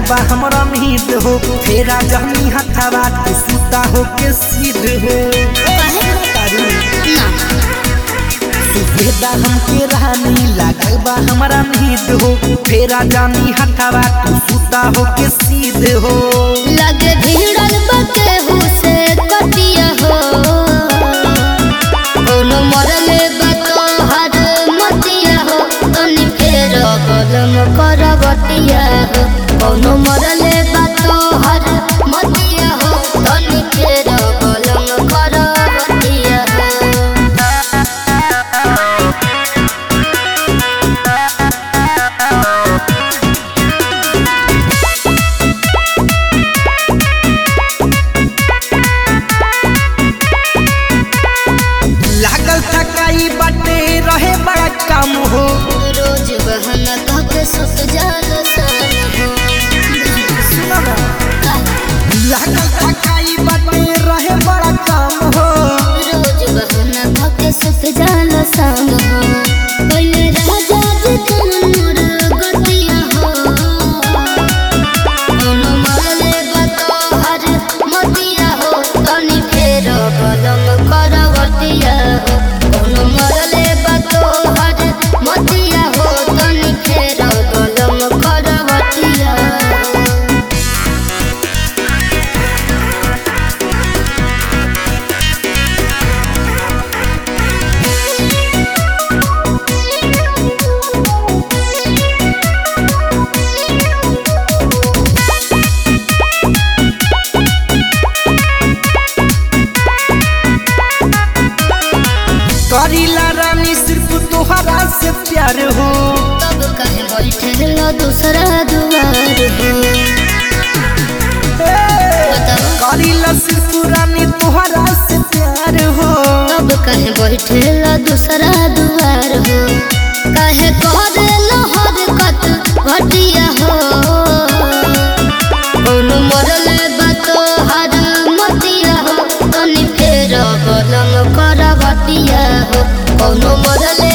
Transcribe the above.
बा हमरा मीत हो फेरा जहनी हथवा तू सुता हो के सीध हो तारू ना सुबेदा हमके रानी लागल बा हमरा मीत हो फेरा जानी हथवा तू सुता हो के सीध हो लगे भिड़ल बके हुसे कटिया हो कोनो मरले बतो हर मतिया हो तनी फेर कलम करवतिया हो कोनो मरले बतो हर मतिया हो तनी फेर कलम करवतिया हो लागल थकाई बाटे रहे बड़ा काम हो रोज बहना कहके सुत जाल सन हो लागल थकाई बाटे रहे बड़ा काम हो रोज बहना कहके सुत जाल सन हो पहले राजा जी तनूर गतिया हो कोनो मरले बतो हर मतिया हो तनी फेर कलम करवतिया हो कोनो मरले बतो हर मतिया हो तनी फेर कलम करवतिया हो करीला रानी सिर्फ तोहरा से प्यार हो तब कहे बैठे लो दूसरा दुआर हो बताओ करीला सिर्फ रानी तोहरा से प्यार हो तब कहे बैठे लो दूसरा दुआर हो कहे करे लो हरकत घटिया हो कोनो मरले बतो हर मतिया हो तनी फेर कलम करवतिया हो कोनो मरले